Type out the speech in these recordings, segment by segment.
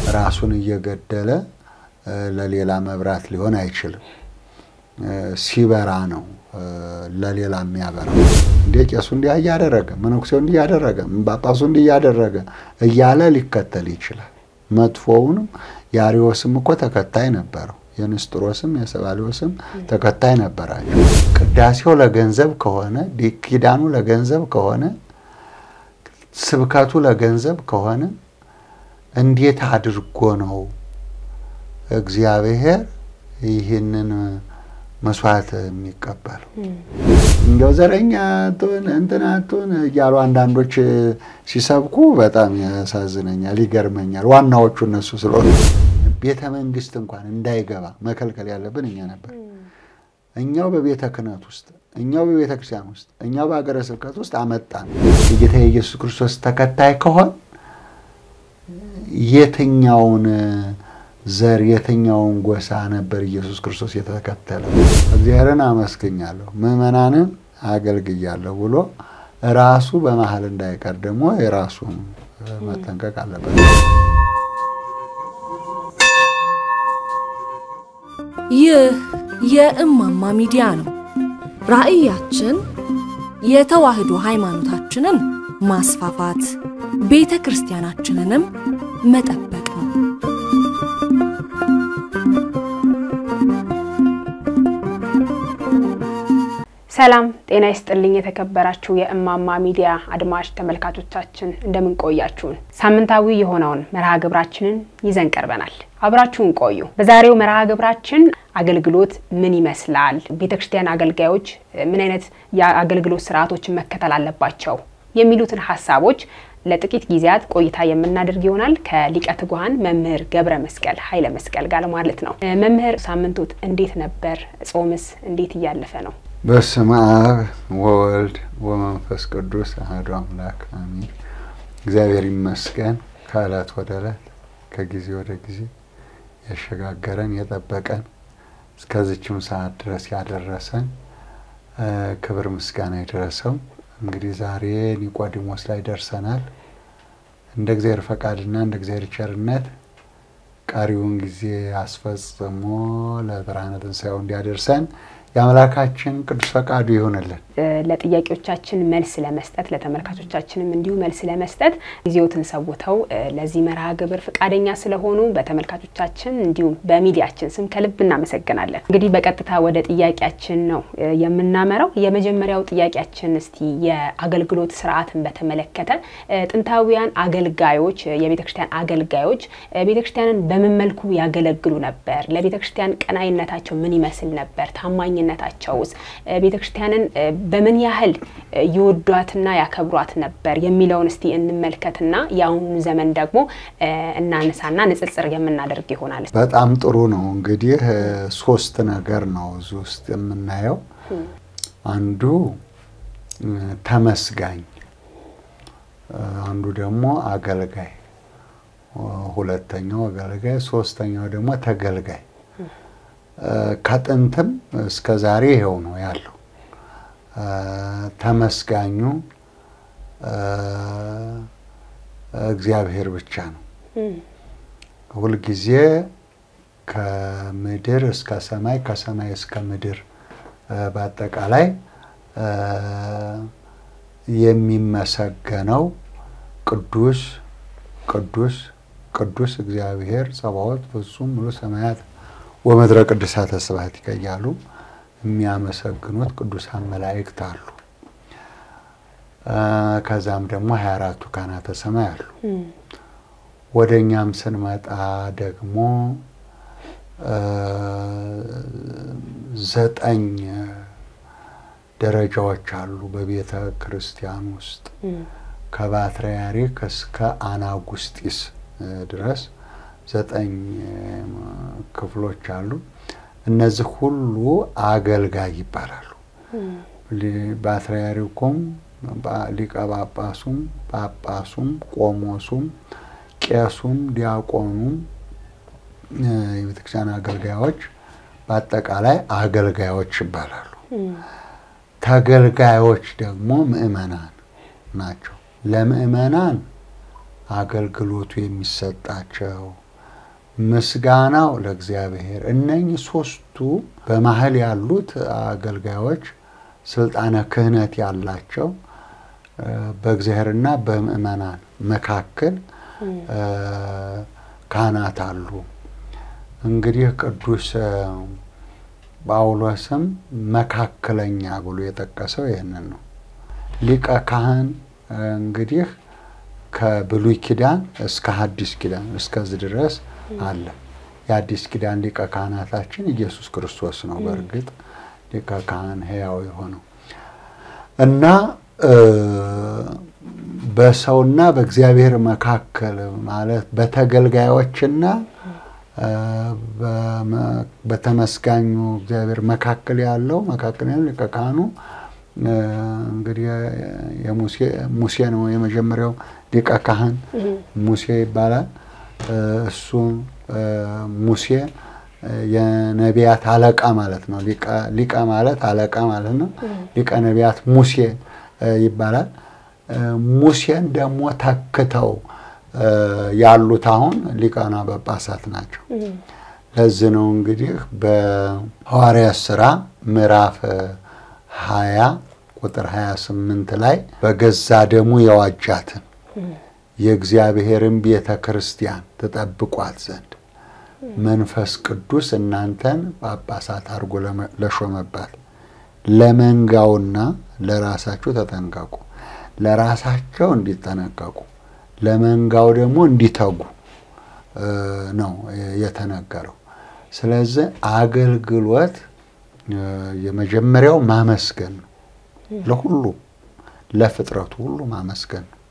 ራሱን እየገደለ ለሌላ መብራት ሊሆን አይችልም። ሲበራ ነው ለሌላ የሚያበራው። እንዴ ቄሱ እንዲህ እያደረገ መነኩሴው እንዲህ እያደረገ ጳጳሱ እንዲህ እያደረገ እያለ ሊከተል ይችላል። መጥፎውንም የአሪዎስም እኮ ተከታይ ነበረው። የንስጥሮስም የሰባሊዎስም ተከታይ ነበራቸው። ቅዳሴው ለገንዘብ ከሆነ ኪዳኑ ለገንዘብ ከሆነ ስብከቱ ለገንዘብ ከሆነ እንዴት አድርጎ ነው እግዚአብሔር ይህንን መስዋዕት የሚቀበለው? እንዲያው ዘረኛ አትሁን እንትን አትሁን እያሉ አንዳንዶች ሲሰብኩ በጣም ያሳዝነኛል፣ ይገርመኛል። ዋናዎቹ እነሱ ስለሆኑ ቤተ መንግስት እንኳን እንዳይገባ መከልከል ያለብን እኛ ነበር። እኛው በቤተ ክህነት ውስጥ እኛው በቤተ ክርስቲያን ውስጥ እኛው በሀገረ ስብከት ውስጥ አመጣን። የጌታ የኢየሱስ ክርስቶስ ተከታይ ከሆን የትኛውን ዘር የትኛውን ጎሳ ነበር ኢየሱስ ክርስቶስ የተከተለው? እግዚአብሔርን አመስግኛለሁ ምዕመናንን አገልግያለሁ ብሎ ራሱ በመሀል እንዳይቀር ደግሞ የራሱን መጠንቀቅ አለበት። ይህ የእማማ ሚዲያ ነው። ራዕያችን የተዋህዶ ሃይማኖታችንን ማስፋፋት፣ ቤተ ክርስቲያናችንንም መጠበቅ ነው። ሰላም ጤና ይስጥልኝ። የተከበራችሁ የእማማ ሚዲያ አድማጭ ተመልካቾቻችን እንደምን ቆያችሁን? ሳምንታዊ የሆነውን መርሃ ግብራችንን ይዘን ቀርበናል። አብራችሁን ቆዩ። በዛሬው መርሃ ግብራችን አገልግሎት ምን ይመስላል፣ ቤተ ክርስቲያን አገልጋዮች ምን አይነት የአገልግሎት ስርዓቶችን መከተል አለባቸው የሚሉትን ሀሳቦች ለጥቂት ጊዜያት ቆይታ የምናደርግ ይሆናል ከሊቀ ትጉሃን መምህር ገብረ መስቀል ኃይለ መስቀል ጋር ማለት ነው። መምህር ሳምንቶት እንዴት ነበር? ጾምስ እንዴት እያለፈ ነው? በስመ አብ ወወልድ ወመንፈስ ቅዱስ አሐዱ አምላክ አሜን። እግዚአብሔር ይመስገን ከዕለት ወደ ዕለት ከጊዜ ወደ ጊዜ ያሸጋገረን የጠበቀን እስከዚችም ሰዓት ድረስ ያደረሰን ክብር ምስጋና የደረሰው እንግዲህ ዛሬ ኒቆዲሞስ ላይ ደርሰናል። እንደ እግዚአብሔር ፈቃድና እንደ እግዚአብሔር ቸርነት ቀሪውን ጊዜ አስፈጽሞ ለብርሃነ ትንሣኤው እንዲያደርሰን የአምላካችን ቅዱስ ፈቃዱ ይሆንልን። ለጥያቄዎቻችን መልስ ለመስጠት ለተመልካቾቻችንም እንዲሁ መልስ ለመስጠት ጊዜዎትን ሰውተው ለዚህ መርሃ ግብር ፈቃደኛ ስለሆኑ በተመልካቾቻችን እንዲሁም በሚዲያችን ስም ከልብ እናመሰግናለን። እንግዲህ በቀጥታ ወደ ጥያቄያችን ነው የምናመራው። የመጀመሪያው ጥያቄያችን እስቲ የአገልግሎት ስርዓትን በተመለከተ ጥንታዊያን አገልጋዮች የቤተ ክርስቲያን አገልጋዮች ቤተ ክርስቲያንን በምን መልኩ ያገለግሉ ነበር? ለቤተ ክርስቲያን ቀናይነታቸው ምን ይመስል ነበር? ታማኝነታቸውስ ቤተ ክርስቲያንን በምን ያህል ይወዷትና ያከብሯት ነበር የሚለውን እስቲ እንመልከትና የአሁኑ ዘመን ደግሞ እናነሳና ንጽጽር የምናደርግ ይሆናል። በጣም ጥሩ ነው። እንግዲህ ሶስት ነገር ነው እዚህ ውስጥ የምናየው። አንዱ ተመስጋኝ፣ አንዱ ደግሞ አገልጋይ፣ ሁለተኛው አገልጋይ፣ ሶስተኛው ደግሞ ተገልጋይ። ከጥንትም እስከ ዛሬ ይኸው ነው ያለው። ተመስጋኙ እግዚአብሔር ብቻ ነው። ሁልጊዜ ከምድር እስከ ሰማይ ከሰማይ እስከ ምድር በአጠቃላይ የሚመሰገነው ቅዱስ ቅዱስ ቅዱስ እግዚአብሔር ጸባዖት ፍጹም ሙሉ ሰማያት ወምድረ ቅዱሳተ ስብሐቲከ እያሉ የሚያመሰግኑት ቅዱሳን መላእክት አሉ። ከዛም ደግሞ ሀያ አራቱ ካህናተ ሰማይ አሉ። ወደ እኛም ስንመጣ ደግሞ ዘጠኝ ደረጃዎች አሉ በቤተ ክርስቲያን ውስጥ ከባትርያርክ እስከ አናጉስጢስ ድረስ ዘጠኝ ክፍሎች አሉ። እነዚህ ሁሉ አገልጋይ ይባላሉ። ፓትርያርኩም፣ ሊቀ ጳጳሱም፣ ጳጳሱም፣ ቆሞሱም፣ ቄሱም፣ ዲያቆኑም የቤተክርስቲያን አገልጋዮች በአጠቃላይ አገልጋዮች ይባላሉ። ተገልጋዮች ደግሞ ምእመናን ናቸው። ለምእመናን አገልግሎቱ የሚሰጣቸው ምስጋናው ለእግዚአብሔር። እነኚህ ሶስቱ በመሀል ያሉት አገልጋዮች ስልጣነ ክህነት ያላቸው በእግዚአብሔርና በምእመናን መካከል ካህናት አሉ። እንግዲህ ቅዱስ ጳውሎስም መካከለኛ ብሎ የጠቀሰው ይህንን ነው። ሊቀ ካህን እንግዲህ ከብሉይ ኪዳን እስከ ሐዲስ ኪዳን እስከዚህ ድረስ አለ። የአዲስ ኪዳን ሊቀ ካህናታችን ኢየሱስ ክርስቶስ ነው። በእርግጥ ሊቀ ካህን ሕያው የሆነው እና በሰውና በእግዚአብሔር መካከል ማለት በተገልጋዮችና በተመስጋኙ እግዚአብሔር መካከል ያለው መካከል ያለው ሊቀ ካህኑ እንግዲህ ሙሴ ነው የመጀመሪያው ሊቀ ካህን ሙሴ ይባላል። እሱ ሙሴ የነቢያት አለቃ ማለት ነው። ሊቀ ማለት አለቃ ማለት ነው። ሊቀ ነቢያት ሙሴ ይባላል። ሙሴን ደግሞ ተክተው ያሉት አሁን ሊቃነ ጳጳሳት ናቸው። ለዚህ ነው እንግዲህ በሐዋርያት ሥራ ምዕራፍ 20 ቁጥር 28 ላይ በገዛ ደሙ የዋጃትን የእግዚአብሔርን ቤተ ክርስቲያን ትጠብቋት ዘንድ መንፈስ ቅዱስ እናንተን ጳጳሳት አድርጎ ለሾመባት ለመንጋውና ለራሳችሁ ተጠንቀቁ። ለራሳቸው እንዲጠነቀቁ ለመንጋው ደግሞ እንዲተጉ ነው የተነገረው። ስለዚህ አገልግሎት የመጀመሪያው ማመስገን ነው። ለሁሉ ለፍጥረቱ ሁሉ ማመስገን ነው።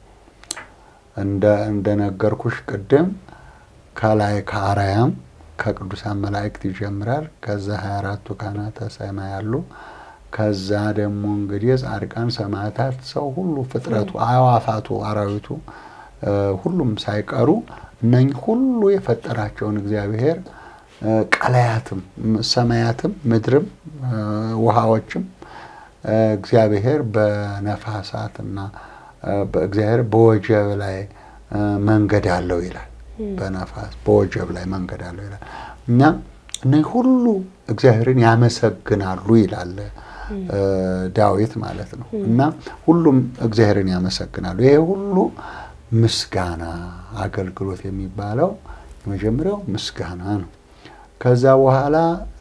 እንደነገርኩሽ ቅድም ከላይ ከአርያም ከቅዱሳን መላእክት ይጀምራል። ከዛ 24ቱ ካህናተ ሰማይ ያሉ ከዛ ደግሞ እንግዲህ ጻድቃን፣ ሰማዕታት፣ ሰው ሁሉ ፍጥረቱ፣ አዕዋፋቱ፣ አራዊቱ ሁሉም ሳይቀሩ እነኝህ ሁሉ የፈጠራቸውን እግዚአብሔር ቀላያትም፣ ሰማያትም፣ ምድርም፣ ውሃዎችም እግዚአብሔር በነፋሳት እና እግዚአብሔር በወጀብ ላይ መንገድ አለው ይላል። በነፋስ በወጀብ ላይ መንገድ አለው ይላል እና እነዚህ ሁሉ እግዚአብሔርን ያመሰግናሉ ይላል ዳዊት ማለት ነው። እና ሁሉም እግዚአብሔርን ያመሰግናሉ። ይሄ ሁሉ ምስጋና አገልግሎት የሚባለው የመጀመሪያው ምስጋና ነው። ከዛ በኋላ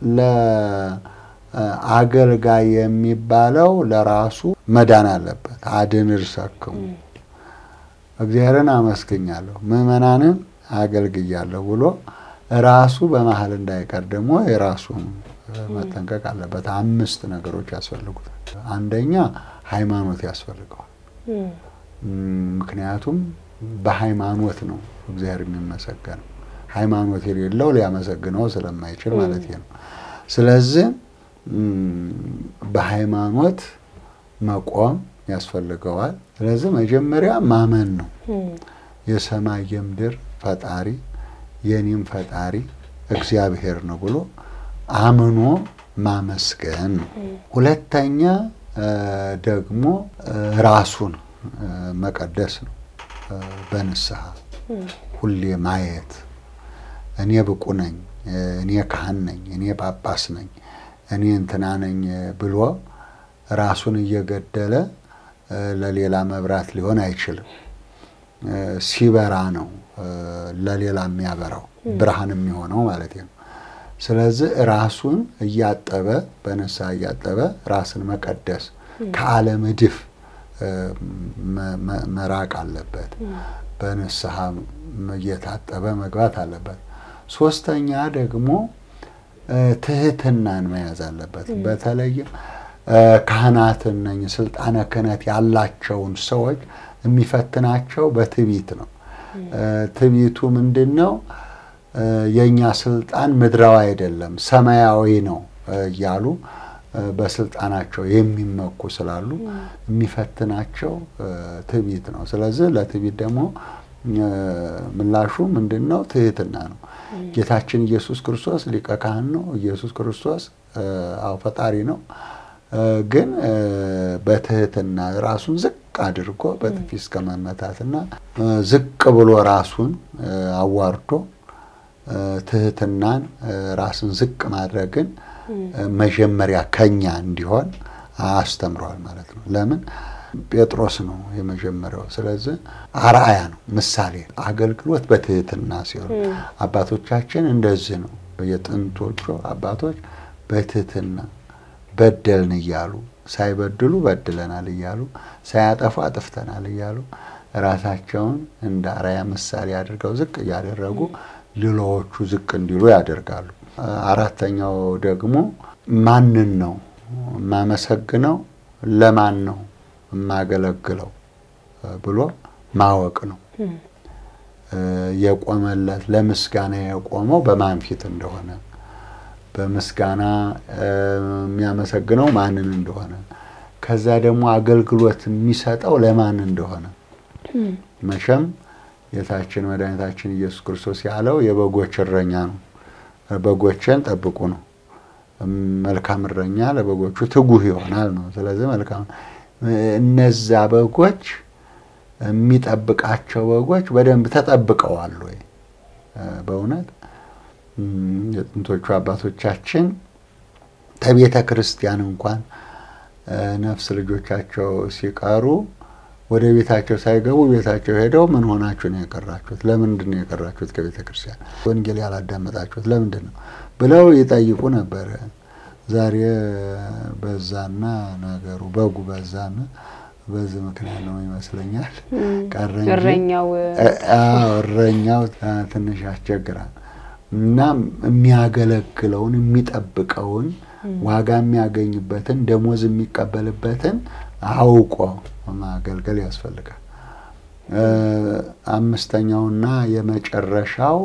ለአገልጋይ የሚባለው ለራሱ መዳን አለበት። አድን እርሰክሙ እግዚአብሔርን አመስግኛለሁ ምዕመናንን አገልግያለሁ ብሎ ራሱ በመሀል እንዳይቀር ደግሞ የራሱ መጠንቀቅ አለበት። አምስት ነገሮች ያስፈልጉታል። አንደኛ ሃይማኖት ያስፈልገዋል። ምክንያቱም በሃይማኖት ነው እግዚአብሔር የሚመሰገነው። ሃይማኖት የሌለው ሊያመሰግነው ስለማይችል ማለት ነው። ስለዚህ በሃይማኖት መቆም ያስፈልገዋል። ስለዚህ መጀመሪያ ማመን ነው። የሰማይ የምድር ፈጣሪ የኔም ፈጣሪ እግዚአብሔር ነው ብሎ አምኖ ማመስገን ነው። ሁለተኛ ደግሞ ራሱን መቀደስ ነው። በንስሐ ሁሌ ማየት እኔ ብቁ ነኝ፣ እኔ ካህን ነኝ፣ እኔ ጳጳስ ነኝ፣ እኔ እንትና ነኝ ብሎ ራሱን እየገደለ ለሌላ መብራት ሊሆን አይችልም። ሲበራ ነው ለሌላ የሚያበራው ብርሃን የሚሆነው ማለት ነው። ስለዚህ ራሱን እያጠበ በንስሐ እያጠበ ራስን መቀደስ ከዓለም እድፍ መራቅ አለበት። በንስሐ እየታጠበ መግባት አለበት። ሶስተኛ ደግሞ ትህትናን መያዝ አለበት። በተለይም ካህናትን ነኝ ስልጣነ ክህነት ያላቸውን ሰዎች የሚፈትናቸው በትዕቢት ነው። ትዕቢቱ ምንድን ነው? የእኛ ስልጣን ምድራዊ አይደለም ሰማያዊ ነው እያሉ በስልጣናቸው የሚመኩ ስላሉ የሚፈትናቸው ትዕቢት ነው። ስለዚህ ለትዕቢት ደግሞ ምላሹ ምንድን ነው? ትህትና ነው። ጌታችን ኢየሱስ ክርስቶስ ሊቀ ካህን ነው። ኢየሱስ ክርስቶስ አዎ ፈጣሪ ነው። ግን በትህትና ራሱን ዝቅ አድርጎ በጥፊ እስከ መመታትና ዝቅ ብሎ ራሱን አዋርዶ ትህትናን፣ ራስን ዝቅ ማድረግን መጀመሪያ ከኛ እንዲሆን አስተምረዋል ማለት ነው። ለምን ጴጥሮስ ነው የመጀመሪያው። ስለዚህ አርአያ ነው፣ ምሳሌ። አገልግሎት በትህትና ሲሆን አባቶቻችን እንደዚህ ነው። የጥንቶቹ አባቶች በትህትና በደልን እያሉ ሳይበድሉ በድለናል እያሉ ሳያጠፉ አጥፍተናል እያሉ ራሳቸውን እንደ አርአያ ምሳሌ አድርገው ዝቅ እያደረጉ ሌሎዎቹ ዝቅ እንዲሉ ያደርጋሉ። አራተኛው ደግሞ ማንን ነው የማመሰግነው፣ ለማን ነው የማገለግለው ብሎ ማወቅ ነው። የቆመለት ለምስጋና የቆመው በማን ፊት እንደሆነ በምስጋና የሚያመሰግነው ማንን እንደሆነ ከዛ ደግሞ አገልግሎት የሚሰጠው ለማን እንደሆነ መቼም ጌታችን መድኃኒታችን ኢየሱስ ክርስቶስ ያለው የበጎች እረኛ ነው። በጎችን ጠብቁ ነው። መልካም እረኛ ለበጎቹ ትጉህ ይሆናል ነው። ስለዚህ መልካም እነዛ በጎች የሚጠብቃቸው በጎች በደንብ ተጠብቀዋል ወይ? በእውነት የጥንቶቹ አባቶቻችን ከቤተ ክርስቲያን እንኳን ነፍስ ልጆቻቸው ሲቀሩ ወደ ቤታቸው ሳይገቡ ቤታቸው ሄደው ምን ሆናችሁ ነው የቀራችሁት? ለምንድን ነው የቀራችሁት ከቤተ ክርስቲያን? ወንጌል ያላዳመጣችሁት ለምንድን ነው ብለው ይጠይቁ ነበረ። ዛሬ በዛና ነገሩ በጉ በዛና በዚህ ምክንያት ነው ይመስለኛል ቀረ እንጂ እረኛው እረኛው ትንሽ ያስቸግራል። እና የሚያገለግለውን የሚጠብቀውን ዋጋ የሚያገኝበትን ደሞዝ የሚቀበልበትን አውቆ ማገልገል ያስፈልጋል። አምስተኛውና የመጨረሻው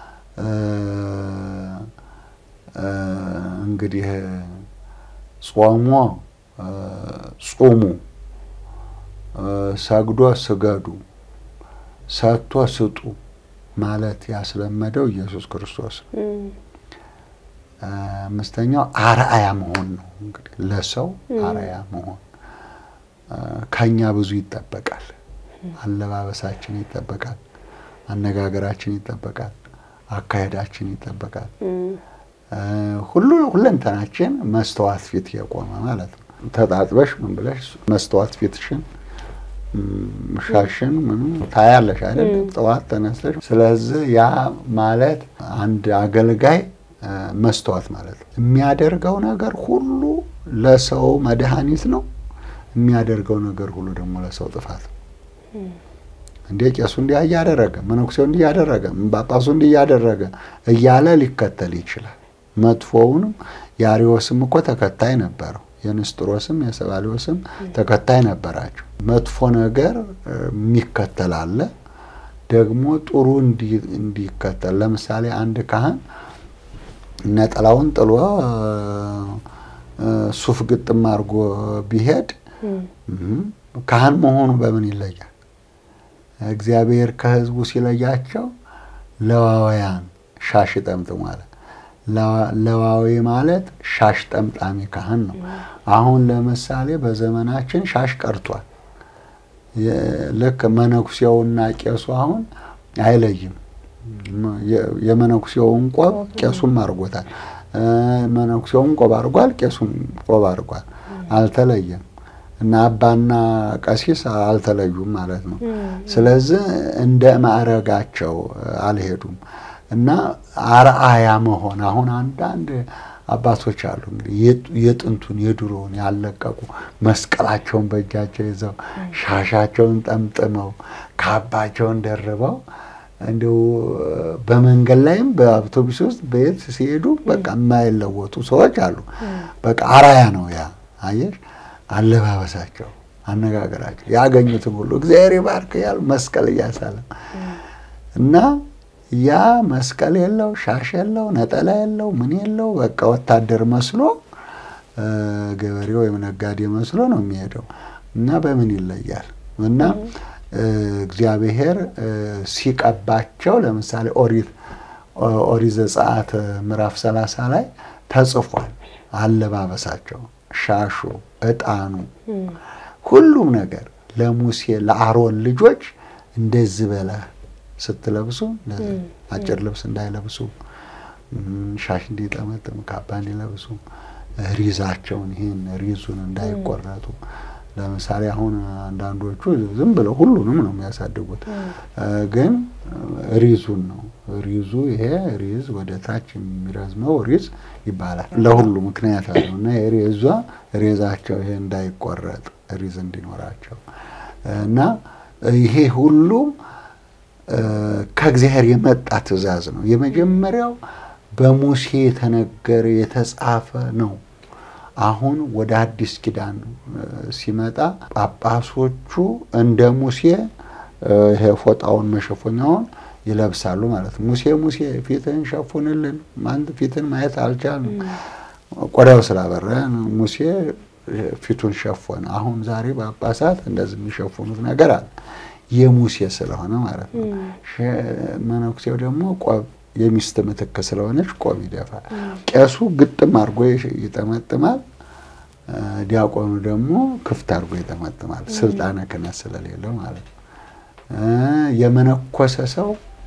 እንግዲህ ጾሞ ጹሙ፣ ሰግዶ ስገዱ፣ ሰጥቶ ስጡ ማለት ያስለመደው ኢየሱስ ክርስቶስ ነው። አምስተኛው አርአያ መሆን ነው። እንግዲህ ለሰው አርአያ መሆን ከኛ ብዙ ይጠበቃል። አለባበሳችን ይጠበቃል፣ አነጋገራችን ይጠበቃል፣ አካሄዳችን ይጠበቃል። ሁሉ ሁለንተናችን መስተዋት ፊት የቆመ ማለት ነው። ተጣጥበሽ ምን ብለሽ መስተዋት ፊትሽን ሻሽን ምን ታያለሽ አይደለም? ጠዋት ተነስተሽ። ስለዚህ ያ ማለት አንድ አገልጋይ መስተዋት ማለት ነው። የሚያደርገው ነገር ሁሉ ለሰው መድኃኒት ነው። የሚያደርገው ነገር ሁሉ ደግሞ ለሰው ጥፋት ነው። እንዴ ቄሱ እንዲህ እያደረገ መነኩሴው እንዲህ እያደረገ ጳጳሱ እንዲህ እያደረገ እያለ ሊከተል ይችላል። መጥፎውንም የአርዮስም እኮ ተከታይ ነበረው። የንስጥሮስም የሰባሊዮስም ተከታይ ነበራቸው። መጥፎ ነገር የሚከተል አለ፣ ደግሞ ጥሩ እንዲከተል። ለምሳሌ አንድ ካህን ነጠላውን ጥሎ ሱፍ ግጥም አድርጎ ቢሄድ ካህን መሆኑ በምን ይለያል? እግዚአብሔር ከሕዝቡ ሲለያቸው ለዋውያን ሻሽ ጠምጥሞ አለ። ለዋዊ ማለት ሻሽ ጠምጣሚ ካህን ነው። አሁን ለምሳሌ በዘመናችን ሻሽ ቀርቷል። ልክ መነኩሴውና ቄሱ አሁን አይለይም። የመነኩሴውን ቆብ ቄሱም አድርጎታል። መነኩሴውን ቆብ አድርጓል፣ ቄሱም ቆብ አድርጓል። አልተለየም እና አባና ቀሲስ አልተለዩም ማለት ነው። ስለዚህ እንደ ማዕረጋቸው አልሄዱም እና አርአያ መሆን አሁን አንዳንድ አባቶች አሉ እንግዲህ የጥንቱን የድሮውን ያለቀቁ መስቀላቸውን በእጃቸው ይዘው ሻሻቸውን ጠምጥመው ካባቸውን ደርበው እንዲሁ በመንገድ ላይም በአውቶቡስ ውስጥ በየት ሲሄዱ በቃ የማይለወጡ ሰዎች አሉ። በቃ አርአያ ነው ያ አየሽ፣ አለባበሳቸው፣ አነጋገራቸው ያገኙትን ሁሉ እግዚአብሔር ይባርክ ያሉ መስቀል እያሳለም እና ያ መስቀል የለው ሻሽ የለው ነጠላ የለው ምን የለው በቃ ወታደር መስሎ ገበሬ ወይም ነጋዴ መስሎ ነው የሚሄደው እና በምን ይለያል? እና እግዚአብሔር ሲቀባቸው ለምሳሌ ኦሪት ኦሪት ዘጸአት ምዕራፍ ሰላሳ ላይ ተጽፏል። አለባበሳቸው፣ ሻሹ፣ ዕጣኑ፣ ሁሉም ነገር ለሙሴ ለአሮን ልጆች እንደዚህ በለህ ስትለብሱ አጭር ልብስ እንዳይለብሱ፣ ሻሽ እንዲጠመጥም፣ ካባ እንዲለብሱ፣ ሪዛቸውን ይህን ሪዙን እንዳይቆረጡ። ለምሳሌ አሁን አንዳንዶቹ ዝም ብለው ሁሉንም ነው የሚያሳድጉት፣ ግን ሪዙን ነው ሪዙ ይሄ ሪዝ ወደ ታች የሚረዝመው ሪዝ ይባላል። ለሁሉ ምክንያት አለው እና የሪዟ ሪዛቸው ይሄ እንዳይቆረጥ ሪዝ እንዲኖራቸው እና ይሄ ሁሉ ከእግዚአብሔር የመጣ ትእዛዝ ነው። የመጀመሪያው በሙሴ የተነገረ የተጻፈ ነው። አሁን ወደ አዲስ ኪዳን ሲመጣ ጳጳሶቹ እንደ ሙሴ ይሄ ፎጣውን መሸፈኛውን ይለብሳሉ ማለት ነው። ሙሴ ሙሴ ፊትህን ሸፉንልን፣ አንተ ፊትን ማየት አልቻልንም፣ ቆዳው ስላበራ ሙሴ ፊቱን ሸፎነ። አሁን ዛሬ ጳጳሳት እንደዚህ የሚሸፉኑት ነገር አለ፣ የሙሴ ስለሆነ ማለት ነው። መነኩሴው ደግሞ ቆብ የሚስት ምትክ ስለሆነች ቆብ ይደፋል። ቄሱ ግጥም አድርጎ ይጠመጥማል። ዲያቆኑ ደግሞ ክፍት አድርጎ ይጠመጥማል፣ ስልጣነ ክህነት ስለሌለው ማለት ነው። የመነኮሰ ሰው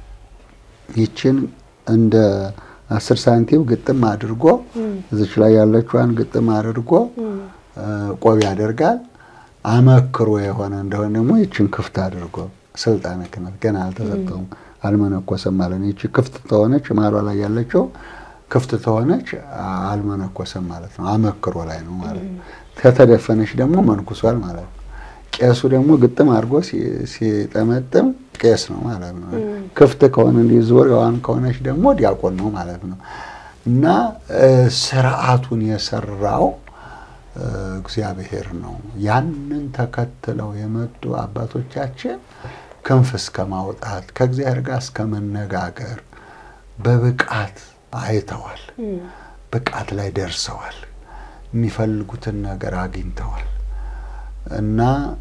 ይችን እንደ አስር ሳንቲም ግጥም አድርጎ እዚች ላይ ያለችዋን ግጥም አድርጎ ቆብ ያደርጋል። አመክሮ የሆነ እንደሆነ ደግሞ ይችን ክፍት አድርጎ ስልጣነ ክህነት ገና አልተሰጠውም አልመነኮሰም ማለት ነው። ይቺ ክፍት ተሆነች ማሏ ላይ ያለችው ክፍት ተሆነች አልመነኮሰም ማለት ነው። አመክሮ ላይ ነው ማለት ነው። ከተደፈነች ደግሞ መንኩሷል ማለት ነው። ቄሱ ደግሞ ግጥም አድርጎ ሲጠመጥም ቄስ ነው ማለት ነው። ክፍት ከሆነ እንዲህ ዙሪያዋን ከሆነች ደግሞ ዲያቆን ነው ማለት ነው። እና ስርዓቱን የሰራው እግዚአብሔር ነው። ያንን ተከትለው የመጡ አባቶቻችን ክንፍ እስከ ማውጣት ከእግዚአብሔር ጋር እስከ መነጋገር በብቃት አይተዋል። ብቃት ላይ ደርሰዋል። የሚፈልጉትን ነገር አግኝተዋል። እና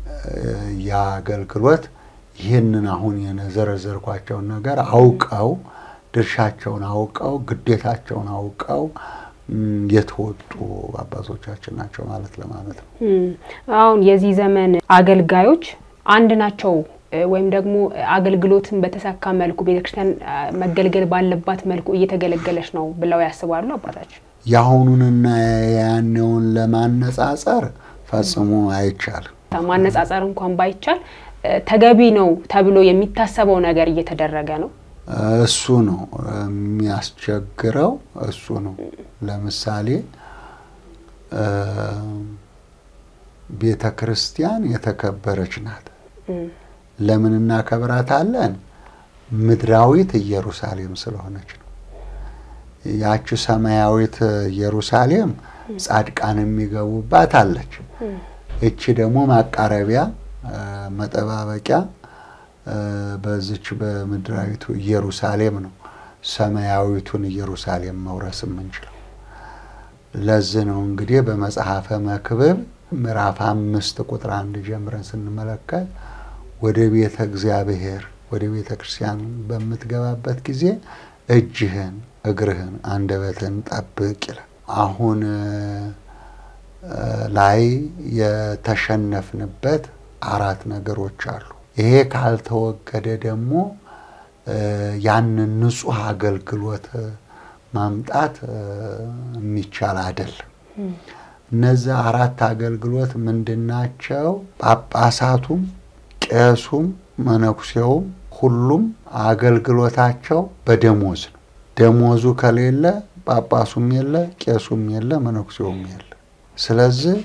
የአገልግሎት ይህንን አሁን የዘረዘርኳቸውን ነገር አውቀው ድርሻቸውን አውቀው ግዴታቸውን አውቀው የተወጡ አባቶቻችን ናቸው ማለት ለማለት ነው። አሁን የዚህ ዘመን አገልጋዮች አንድ ናቸው ወይም ደግሞ አገልግሎትን በተሳካ መልኩ ቤተክርስቲያን መገልገል ባለባት መልኩ እየተገለገለች ነው ብለው ያስባሉ አባታችን? የአሁኑንና ያኔውን ለማነጻጸር ፈጽሞ አይቻልም። ማነጻጸር እንኳን ባይቻል ተገቢ ነው ተብሎ የሚታሰበው ነገር እየተደረገ ነው። እሱ ነው የሚያስቸግረው። እሱ ነው ለምሳሌ ቤተ ክርስቲያን የተከበረች ናት። ለምን እናከብራታለን? ምድራዊት ኢየሩሳሌም ስለሆነች ነው። ያቺ ሰማያዊት ኢየሩሳሌም ጻድቃን የሚገቡባት አለች። እቺ ደግሞ ማቃረቢያ መጠባበቂያ በዚች በምድራዊቱ ኢየሩሳሌም ነው ሰማያዊቱን ኢየሩሳሌም መውረስ የምንችለው። ለዚህ ነው እንግዲህ በመጽሐፈ መክብብ ምዕራፍ አምስት ቁጥር አንድ ጀምረን ስንመለከት ወደ ቤተ እግዚአብሔር ወደ ቤተ ክርስቲያን በምትገባበት ጊዜ እጅህን፣ እግርህን፣ አንደበትህን ጠብቅ ይላል። አሁን ላይ የተሸነፍንበት አራት ነገሮች አሉ። ይሄ ካልተወገደ ደግሞ ያንን ንጹሕ አገልግሎት ማምጣት የሚቻል አይደለም። እነዚህ አራት አገልግሎት ምንድናቸው? ጳጳሳቱም፣ ቄሱም፣ መነኩሴውም ሁሉም አገልግሎታቸው በደሞዝ ነው። ደሞዙ ከሌለ ጳጳሱም የለ፣ ቄሱም የለ፣ መነኩሴውም የለ። ስለዚህ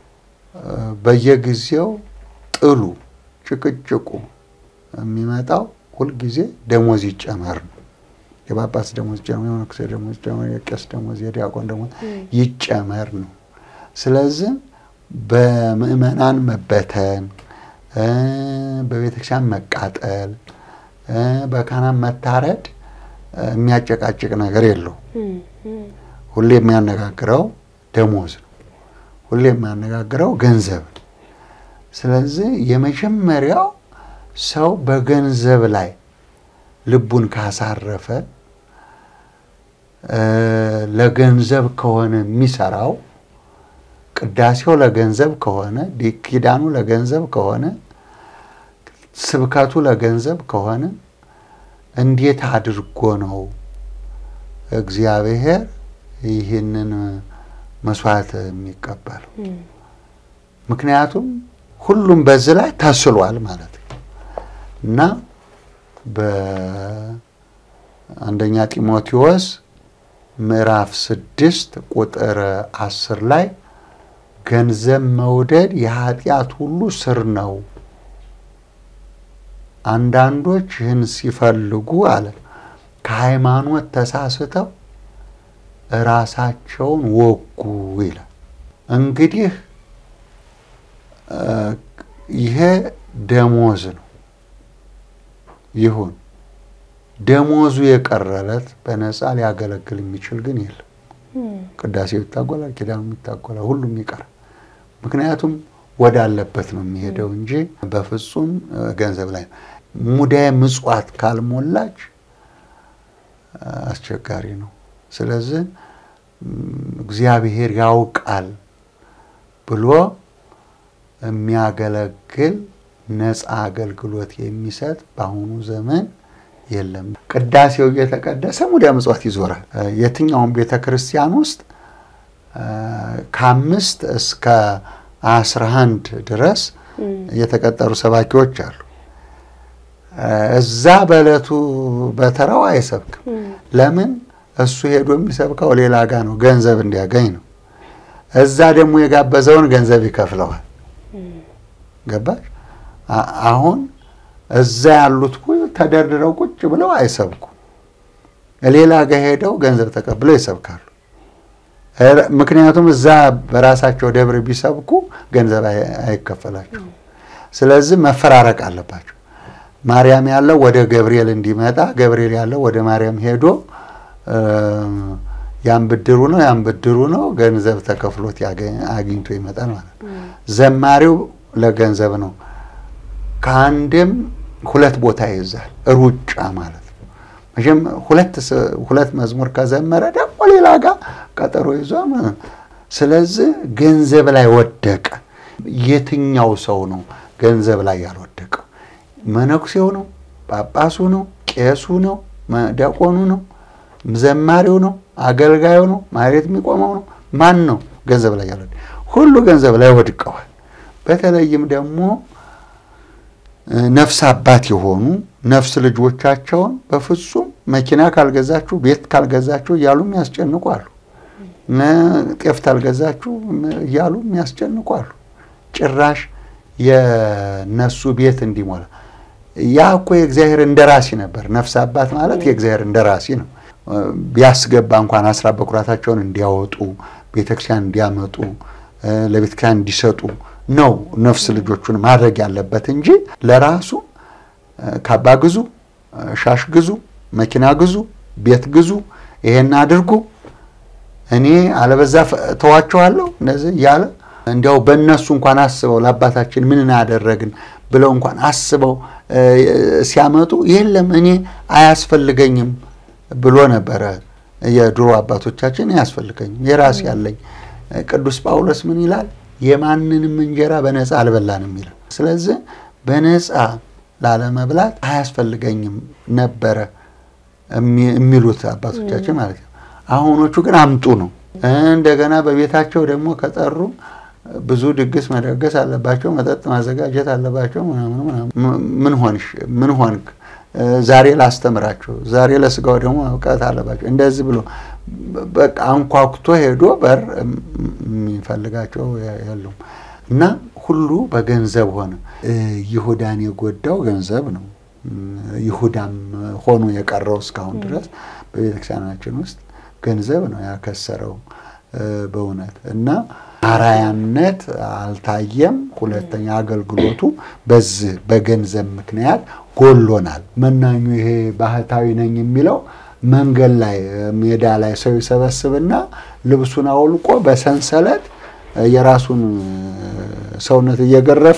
በየጊዜው ጥሉ ጭቅጭቁ የሚመጣው ሁልጊዜ ደሞዝ ይጨመር ነው። የጳጳስ ደሞዝ ይጨመር፣ የመነኩሴ ደሞዝ ይጨመር፣ የቄስ ደሞዝ፣ የዲያቆን ደሞዝ ይጨመር ነው። ስለዚህ በምዕመናን መበተን፣ በቤተክርስቲያን መቃጠል፣ በካህናት መታረድ የሚያጨቃጭቅ ነገር የለው። ሁሌ የሚያነጋግረው ደሞዝ ነው። ሁሌ የሚያነጋግረው ገንዘብ ነው። ስለዚህ የመጀመሪያው ሰው በገንዘብ ላይ ልቡን ካሳረፈ ለገንዘብ ከሆነ የሚሰራው ቅዳሴው ለገንዘብ ከሆነ ኪዳኑ ለገንዘብ ከሆነ ስብከቱ ለገንዘብ ከሆነ እንዴት አድርጎ ነው እግዚአብሔር ይህንን መስዋዕት የሚቀበለው? ምክንያቱም ሁሉም በዚህ ላይ ተስሏል ማለት ነው እና በአንደኛ ጢሞቴዎስ ምዕራፍ ስድስት ቁጥር አስር ላይ ገንዘብ መውደድ የኃጢአት ሁሉ ስር ነው። አንዳንዶች ይህን ሲፈልጉ አለ ከሃይማኖት ተሳስተው ራሳቸውን ወጉ ይላል። እንግዲህ ይሄ ደሞዝ ነው። ይሁን ደሞዙ የቀረለት በነፃ ሊያገለግል የሚችል ግን የለም። ቅዳሴው ይታጎላል፣ ኪዳኑ ይታጎላል፣ ሁሉም ይቀራል። ምክንያቱም ወዳለበት ነው የሚሄደው እንጂ በፍጹም ገንዘብ ላይ ነው። ሙዳየ ምጽዋት ካልሞላች አስቸጋሪ ነው። ስለዚህ እግዚአብሔር ያውቃል ብሎ የሚያገለግል ነፃ አገልግሎት የሚሰጥ በአሁኑ ዘመን የለም። ቅዳሴው እየተቀደሰ ሙዳየ ምጽዋት ይዞራል። የትኛውም ቤተ ክርስቲያን ውስጥ ከአምስት እስከ አስራ አንድ ድረስ የተቀጠሩ ሰባኪዎች አሉ። እዛ በዕለቱ በተራው አይሰብክም። ለምን? እሱ ሄዶ የሚሰብከው ሌላ ጋ ነው፣ ገንዘብ እንዲያገኝ ነው። እዛ ደግሞ የጋበዘውን ገንዘብ ይከፍለዋል። ገባሽ? አሁን እዛ ያሉት ተደርድረው ቁጭ ብለው አይሰብኩም። ሌላ ጋ ሄደው ገንዘብ ተቀብለው ይሰብካሉ። ምክንያቱም እዛ በራሳቸው ደብር ቢሰብኩ ገንዘብ አይከፈላቸው። ስለዚህ መፈራረቅ አለባቸው። ማርያም ያለው ወደ ገብርኤል እንዲመጣ፣ ገብርኤል ያለው ወደ ማርያም ሄዶ ያን ብድሩ ነው ያን ብድሩ ነው ገንዘብ ተከፍሎት አግኝቶ ይመጣል ማለት ነው። ዘማሪው ለገንዘብ ነው። ከአንድም ሁለት ቦታ ይይዛል። ሩጫ ማለት ነው። መቼም ሁለት ሁለት መዝሙር ከዘመረ ደግሞ ሌላ ጋር ቀጠሮ ይዞ ስለዚህ ገንዘብ ላይ ወደቀ። የትኛው ሰው ነው ገንዘብ ላይ ያልወደቀው? መነኩሴው ነው? ጳጳሱ ነው? ቄሱ ነው? ዲያቆኑ ነው? ዘማሪው ነው? አገልጋዩ ነው? ማህሌት የሚቆመው ነው? ማን ነው ገንዘብ ላይ ያልወደቀ? ሁሉ ገንዘብ ላይ ወድቀዋል። በተለይም ደግሞ ነፍስ አባት የሆኑ ነፍስ ልጆቻቸውን በፍጹም መኪና ካልገዛችሁ ቤት ካልገዛችሁ እያሉ የሚያስጨንቁ አሉ። ጤፍ ካልገዛችሁ እያሉ የሚያስጨንቁ አሉ። ጭራሽ የነሱ ቤት እንዲሞላ ያ እኮ የእግዚአብሔር እንደራሲ ነበር። ነፍስ አባት ማለት የእግዚአብሔር እንደራሲ ነው። ቢያስገባ እንኳን አስራት በኩራታቸውን እንዲያወጡ ቤተክርስቲያን እንዲያመጡ ለቤተክርስቲያን እንዲሰጡ ነው ነፍስ ልጆቹን ማድረግ ያለበት እንጂ ለራሱ ካባ ግዙ፣ ሻሽ ግዙ፣ መኪና ግዙ፣ ቤት ግዙ፣ ይሄን አድርጉ፣ እኔ አለበዛ ተዋቸዋለሁ እንደዚህ እያለ እንዲያው በእነሱ እንኳን አስበው ለአባታችን ምን ያደረግን ብለው እንኳን አስበው ሲያመጡ የለም እኔ አያስፈልገኝም ብሎ ነበረ። የድሮ አባቶቻችን አያስፈልገኝም የራስ ያለኝ። ቅዱስ ጳውሎስ ምን ይላል? የማንንም እንጀራ በነፃ አልበላንም ይላል። ስለዚህ በነፃ ላለመብላት አያስፈልገኝም ነበረ የሚሉት አባቶቻችን ማለት ነው። አሁኖቹ ግን አምጡ ነው። እንደገና በቤታቸው ደግሞ ከጠሩ ብዙ ድግስ መደገስ አለባቸው፣ መጠጥ ማዘጋጀት አለባቸው። ምን ሆንሽ? ምን ሆንክ? ዛሬ ላስተምራቸው፣ ዛሬ ለስጋው ደግሞ መብቃት አለባቸው። እንደዚህ ብሎ በቃ አንኳኩቶ ሄዶ በር የሚፈልጋቸው የሉም እና ሁሉ በገንዘብ ሆነ። ይሁዳን የጎዳው ገንዘብ ነው። ይሁዳም ሆኖ የቀረው እስካሁን ድረስ በቤተክርስቲያናችን ውስጥ ገንዘብ ነው ያከሰረው በእውነት እና አራያነት አልታየም። ሁለተኛ አገልግሎቱ በዚህ በገንዘብ ምክንያት ጎሎናል። መናኙ ይሄ ባህታዊ ነኝ የሚለው መንገድ ላይ ሜዳ ላይ ሰው ይሰበስብና ልብሱን አውልቆ በሰንሰለት የራሱን ሰውነት እየገረፈ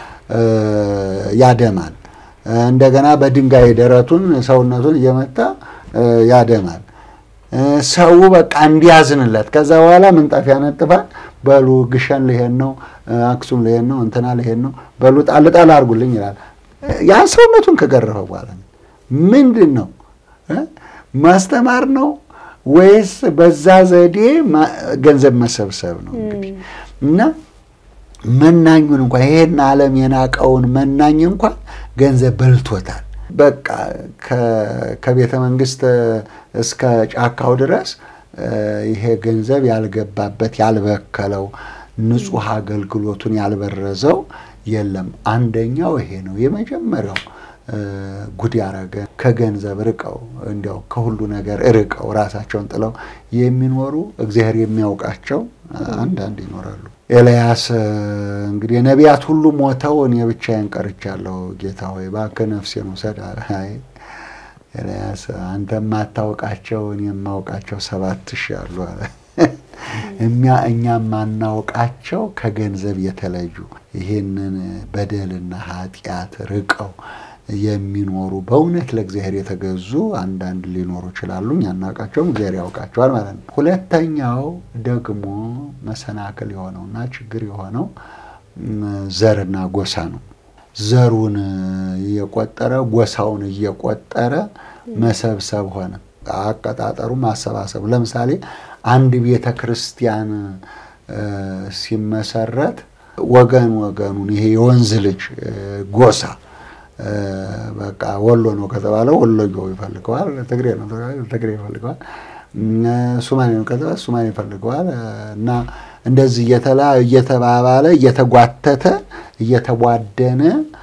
ያደማል። እንደገና በድንጋይ ደረቱን ሰውነቱን እየመታ ያደማል። ሰው በቃ እንዲያዝንለት ከዛ በኋላ ምንጣፍ ያነጥፋል። በሉ ግሸን ልሄድ ነው፣ አክሱም ልሄድ ነው፣ እንትና ልሄድ ነው፣ በሉ ጣል ጣል አድርጉልኝ ይላል። ያን ሰውነቱን ከገረፈ በኋላ ምንድን ነው ማስተማር ነው ወይስ በዛ ዘዴ ገንዘብ መሰብሰብ ነው? እንግዲህ እና መናኙን እንኳን ይሄን ዓለም የናቀውን መናኝ እንኳን ገንዘብ በልቶታል። በቃ ከቤተ መንግስት እስከ ጫካው ድረስ ይሄ ገንዘብ ያልገባበት ያልበከለው ንጹሕ አገልግሎቱን ያልበረዘው የለም። አንደኛው ይሄ ነው የመጀመሪያው ጉድ ያረገ ከገንዘብ ርቀው እንዲያው ከሁሉ ነገር ርቀው ራሳቸውን ጥለው የሚኖሩ እግዚአብሔር የሚያውቃቸው አንዳንድ ይኖራሉ። ኤልያስ እንግዲህ ነቢያት ሁሉ ሞተው እኔ ብቻዬን ቀርቻለሁ፣ ጌታ ሆይ እባክህ ነፍሴን ውሰድ አለ። አይ ኤልያስ አንተ የማታውቃቸው እኔ የማውቃቸው ሰባት ሺህ አሉ አለ። እኛ እኛ የማናውቃቸው ከገንዘብ የተለዩ ይህንን በደልና ኃጢአት ርቀው የሚኖሩ በእውነት ለእግዚአብሔር የተገዙ አንዳንድ ሊኖሩ ይችላሉ። እኛ አናውቃቸውም፣ እግዚአብሔር ያውቃቸዋል ማለት ነው። ሁለተኛው ደግሞ መሰናክል የሆነውና ችግር የሆነው ዘርና ጎሳ ነው። ዘሩን እየቆጠረ ጎሳውን እየቆጠረ መሰብሰብ ሆነ። አቀጣጠሩ ማሰባሰቡ ለምሳሌ አንድ ቤተ ክርስቲያን ሲመሰረት ወገን ወገኑን ይሄ የወንዝ ልጅ ጎሳ በቃ ወሎ ነው ከተባለ ወሎዮ ይፈልገዋል፣ ትግሬ ነው ትግሬ ይፈልገዋል፣ ሱማሌ ነው ከተባለ ሱማሌ ይፈልገዋል እና እንደዚህ እየተባባለ እየተጓተተ እየተቧደነ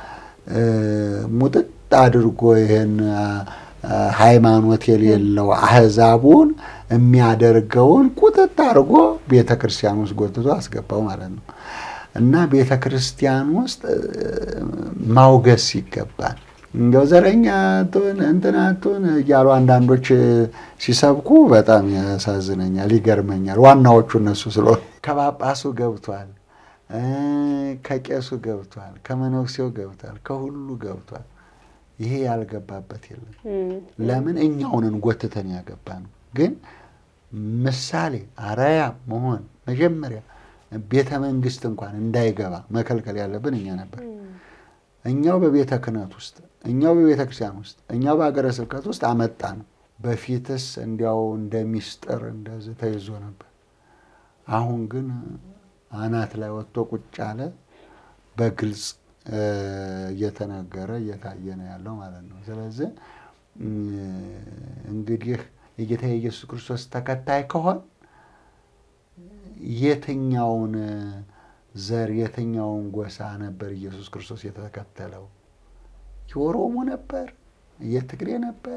ሙጥጥ አድርጎ ይሄን ሃይማኖት የሌለው አህዛቡን የሚያደርገውን ቁጥጥ አድርጎ ቤተ ክርስቲያን ውስጥ ጎትቶ አስገባው ማለት ነው። እና ቤተ ክርስቲያን ውስጥ ማውገስ ይገባል። እንደው ዘረኛ አትሁን እንትን አትሁን እያሉ አንዳንዶች ሲሰብኩ በጣም ያሳዝነኛል፣ ይገርመኛል። ዋናዎቹ እነሱ ስለሆኑ ከጳጳሱ ገብቷል፣ ከቄሱ ገብቷል፣ ከመነኩሴው ገብቷል፣ ከሁሉ ገብቷል። ይሄ ያልገባበት የለም። ለምን እኛውንን ጎትተን ያገባ ነው። ግን ምሳሌ አርአያ መሆን መጀመሪያ ቤተ መንግስት እንኳን እንዳይገባ መከልከል ያለብን እኛ ነበር። እኛው በቤተ ክህነት ውስጥ እኛው በቤተ ክርስቲያን ውስጥ እኛው በሀገረ ስብከት ውስጥ አመጣ ነው። በፊትስ እንዲያው እንደ ሚስጥር እንደዚህ ተይዞ ነበር። አሁን ግን አናት ላይ ወጥቶ ቁጭ አለ። በግልጽ እየተነገረ እየታየ ነው ያለው ማለት ነው። ስለዚህ እንግዲህ የጌታ የኢየሱስ ክርስቶስ ተከታይ ከሆን የትኛውን ዘር የትኛውን ጎሳ ነበር ኢየሱስ ክርስቶስ የተከተለው? የኦሮሞ ነበር? የትግሬ ነበር?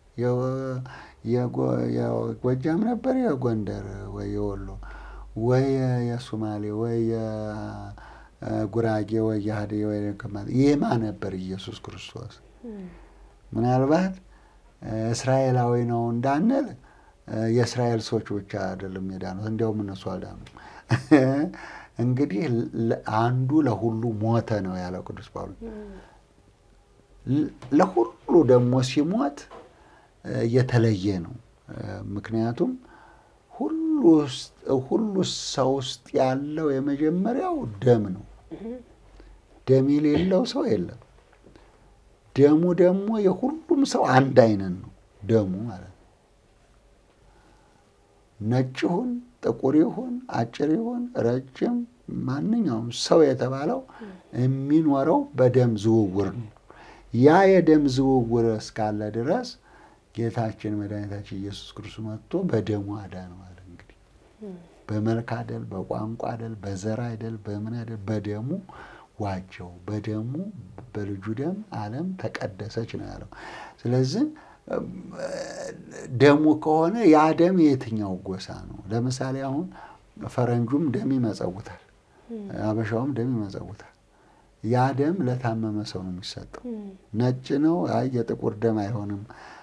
የጎጃም ነበር? የጎንደር ወይ የወሎ ወይ የሱማሌ ወይ የጉራጌ ወይ የሀዲያ ወይ የማ ነበር ኢየሱስ ክርስቶስ? ምናልባት እስራኤላዊ ነው እንዳንል የእስራኤል ሰዎች ብቻ አይደለም የዳኑት፣ እንዲያውም እነሱ አልዳኑም። እንግዲህ አንዱ ለሁሉ ሞተ ነው ያለው ቅዱስ ጳውሎስ። ለሁሉ ደግሞ ሲሞት የተለየ ነው። ምክንያቱም ሁሉ ሰው ውስጥ ያለው የመጀመሪያው ደም ነው። ደም የሌለው ሰው የለም። ደሙ ደግሞ የሁሉም ሰው አንድ አይነት ነው። ደሙ ማለት ነው። ነጭ ይሁን ጥቁር ይሁን አጭር ይሁን ረጅም፣ ማንኛውም ሰው የተባለው የሚኖረው በደም ዝውውር ነው። ያ የደም ዝውውር እስካለ ድረስ ጌታችን መድኃኒታችን ኢየሱስ ክርስቶስ መጥቶ በደሙ አዳን ማለት እንግዲህ በመልክ አይደል፣ በቋንቋ አይደል፣ በዘር አይደል፣ በምን አይደል፣ በደሙ ዋጀው። በደሙ በልጁ ደም ዓለም ተቀደሰች ነው ያለው። ስለዚህ ደሙ ከሆነ ያ ደም የየትኛው ጎሳ ነው? ለምሳሌ አሁን ፈረንጁም ደም ይመጸውታል፣ አበሻውም ደም ይመጸውታል። ያ ደም ለታመመ ሰው ነው የሚሰጠው። ነጭ ነው፣ አይ የጥቁር ደም አይሆንም፣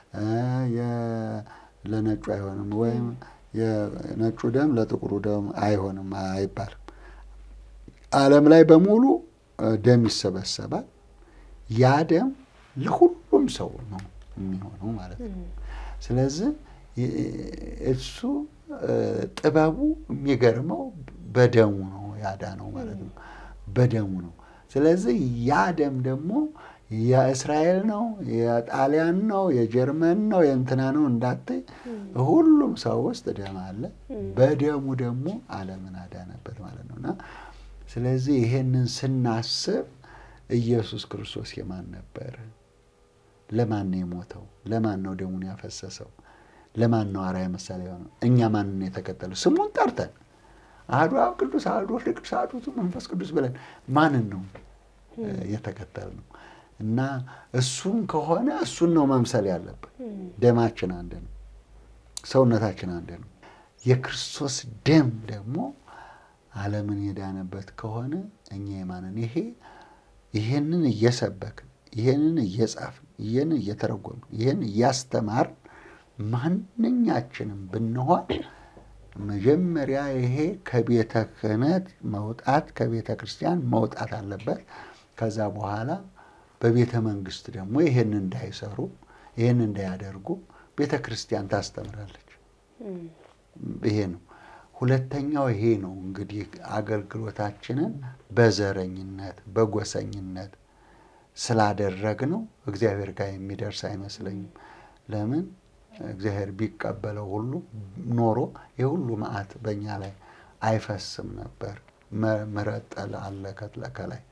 ለነጩ አይሆንም፣ ወይም የነጩ ደም ለጥቁሩ ደም አይሆንም አይባልም። ዓለም ላይ በሙሉ ደም ይሰበሰባል። ያ ደም ለሁሉም ሰው ነው የሚሆነው ማለት ነው። ስለዚህ እሱ ጥበቡ የሚገርመው በደሙ ነው ያዳነው ማለት ነው። በደሙ ነው። ስለዚህ ያ ደም ደግሞ የእስራኤል ነው፣ የጣሊያን ነው፣ የጀርመን ነው፣ የእንትና ነው እንዳትይ፣ ሁሉም ሰው ውስጥ ደም አለ። በደሙ ደግሞ ዓለምን አዳነበት ማለት ነው እና ስለዚህ ይሄንን ስናስብ ኢየሱስ ክርስቶስ የማን ነበር? ለማን ነው የሞተው? ለማን ነው ደሙን ያፈሰሰው? ለማን ነው አርአያ ምሳሌ የሆነው? እኛ ማንን የተከተለው? ስሙን ጠርተን አሐዱ አብ ቅዱስ፣ አሐዱ ወልድ ቅዱስ፣ አሐዱ መንፈስ ቅዱስ ብለን ማንን ነው የተከተል ነው? እና እሱን ከሆነ እሱን ነው መምሰል ያለብን። ደማችን አንድ ነው፣ ሰውነታችን አንድ ነው። የክርስቶስ ደም ደግሞ ዓለምን የዳነበት ከሆነ እኛ የማንን ይሄ ይሄንን እየሰበክን ይሄንን እየጻፍን ይሄንን እየተረጎምን ይሄን እያስተማርን ማንኛችንም ብንሆን መጀመሪያ ይሄ ከቤተ ክህነት መውጣት ከቤተ ክርስቲያን መውጣት አለበት። ከዛ በኋላ በቤተ መንግስት ደግሞ ይሄን እንዳይሰሩ ይሄን እንዳያደርጉ ቤተ ክርስቲያን ታስተምራለች። ይሄ ነው። ሁለተኛው ይሄ ነው እንግዲህ አገልግሎታችንን በዘረኝነት በጎሰኝነት ስላደረግነው እግዚአብሔር ጋር የሚደርስ አይመስለኝም። ለምን እግዚአብሔር ቢቀበለው ሁሉ ኖሮ የሁሉ መዓት በእኛ ላይ አይፈስም ነበር። ምሕረት ጠል አለ ከላይ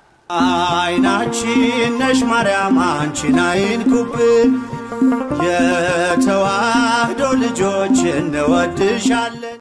አይናችን ነሽ ማርያም አንቺን አይንኩብን፣ የተዋህዶ ልጆች እንወድሻለን።